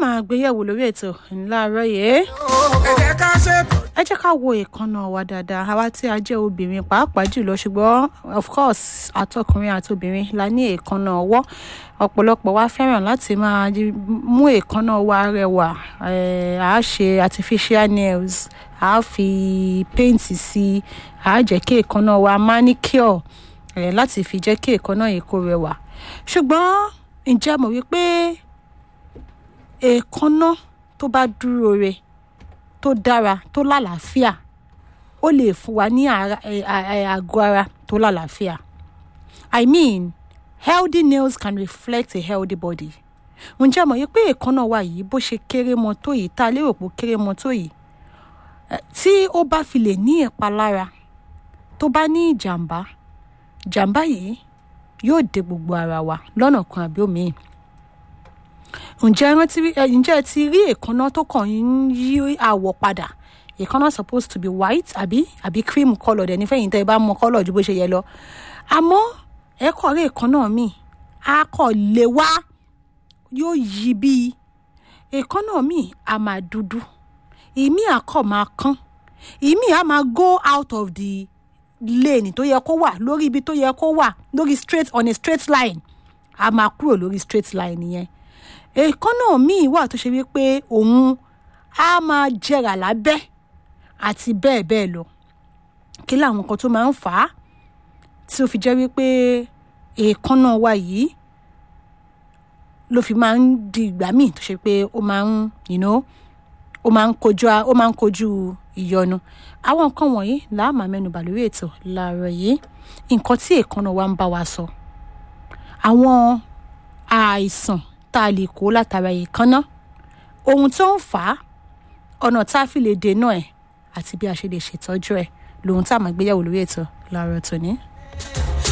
máa gbéyẹ̀wò lórí ètò ńláàárọ̀ yìí ẹ jẹ́ ká ṣe ẹ jẹ́ ká wo ìkànnà wa dáadáa àwa tí a jẹ́ obìnrin pàápàá jùlọ ṣùgbọ́n of course àtọkùnrin àti obìnrin la ní èékánná ọwọ́ ọ̀pọ̀lọpọ̀ wa fẹ́ràn láti máa jí- mú èékánná wa rẹwà eh, à á ṣe artificial nails à á fi paint sí i à á jẹ́ kí èékánná wa manicure eh, láti fi jẹ́ kí èékánná yìí kó rẹwà ṣùgbọ́n ǹjẹ́ mo wí pé èékánná tó bá dúró re tó dára tó lálàáfíà ó lè fún wa ní ara- ẹ- ẹ- ẹ- àgọ́ ara tó lálàáfíà i mean healthy nails can reflect a healthy body ǹjẹ́ mọ̀ yí pé èékánná wa yìí bó ṣe kéré mọ tó yìí tá a lérò pé ó kéré mọ tó yìí ẹ, tí ó bá fi lè ní ìpalára tó bá ní ìjàmbá ìjàmbá yìí yóò dé gbogbo ara wa lọ́nà kan àbí òmíì ǹjẹ́ ẹ rántí rí- ẹ, ǹjẹ́ ẹ ti rí èékánná tó kàn ń yí àwọ̀ padà èékánná supposed to be white àbí àbí cream colour dẹ̀ nífẹ̀yìn tẹ́ ẹ bá mọ colour ju bó ṣe yẹ lọ àmọ́ ẹ kọ̀ rí èékánná mi a kọ̀ lè wá yóò yí bíi èékánná mi a máa dúdú ìmí àkọ́ máa kán ìmí a máa go out of the lane tó yẹ kó wà lórí ibi tó yẹ kó wà lórí straight on a straight line a máa kúrò lórí straight line yẹn èékánná míì wà tó ṣe wípé òun á máa jẹrà lábẹ́ àti bẹ́ẹ̀ bẹ́ẹ̀ lọ kí làwọn nǹkan tó máa ń fà á tí ó fi jẹ́ wípé èékánná wa yìí ló fi máa ń di ìgbà míì tó ṣe pé ó máa ń you know, ó máa ń kojú a- ó máa ń kojú ìyọnu àwọn nǹkan wọ̀nyí là á máa mẹ́nubà lórí ètò láàárọ̀ yìí nǹkan tí èékánná wa ń bá wa sọ àwọn àìsàn tá a lè kó látara èékánná ohun tó ń fà á ọ̀nà tá a fi lè dènà ẹ̀ àti bí a ṣe lè ṣètọ́jú ẹ̀ lòun tá a máa gbéyàwó lórí ètò láàárọ̀ tòní.